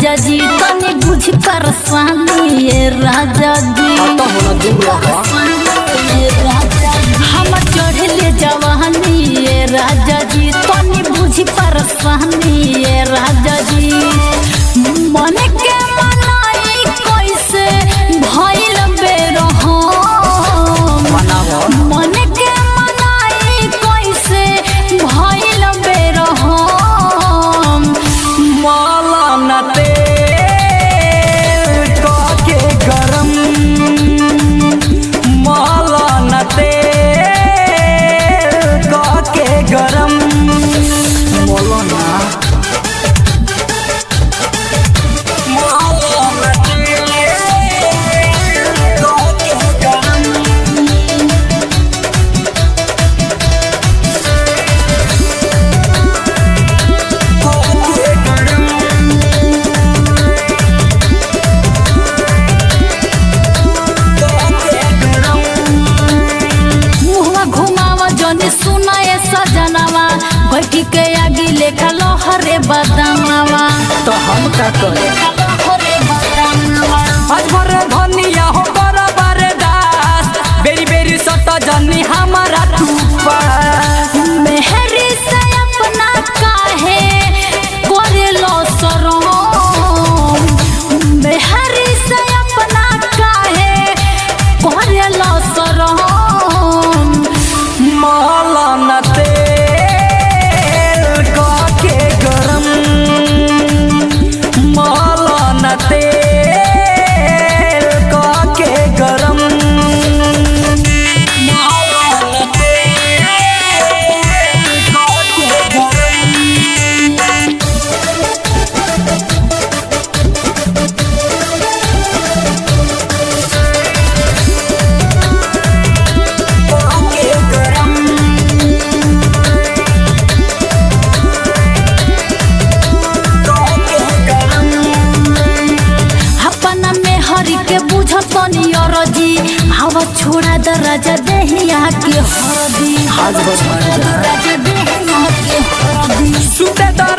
राजा जी तनी बुझ परेशानी ये राजा जी तो होना दूर रहा ये राजा जी। हम चढ़ले जवानी ये राजा जी तनी बुझ परेशानी ये राजा जी मन के मनाई कैसे भइल बेरहम मनावा मन के मनाई कैसे भइल बेरहम माला न तेल के गरम माला न तेल के गरम मोला ना माला न तेल के गरम के गरम के गरम मुहवा घुमावा जने सुनाए सजनवा बैठी के आगी लेखा लोहरे बदनवा तो हम का करे लोहरे बदनवा आज भर धनिया हो बराबर दास बेरी बेरी सट जनी हमारा टूपा मेहरी से अपना काहे करे लो शरम मेहरी से अपना काहे करे लो शरम माला न तेल के गरम माला न तेल के गरम माला न तेल के गरम के गरम के गरम अपना में हरि के बुझत नियर जी हवा छोड़ा दराजा देहिया के हरदी आज बस दराजा देहिया के हरदी सुते दा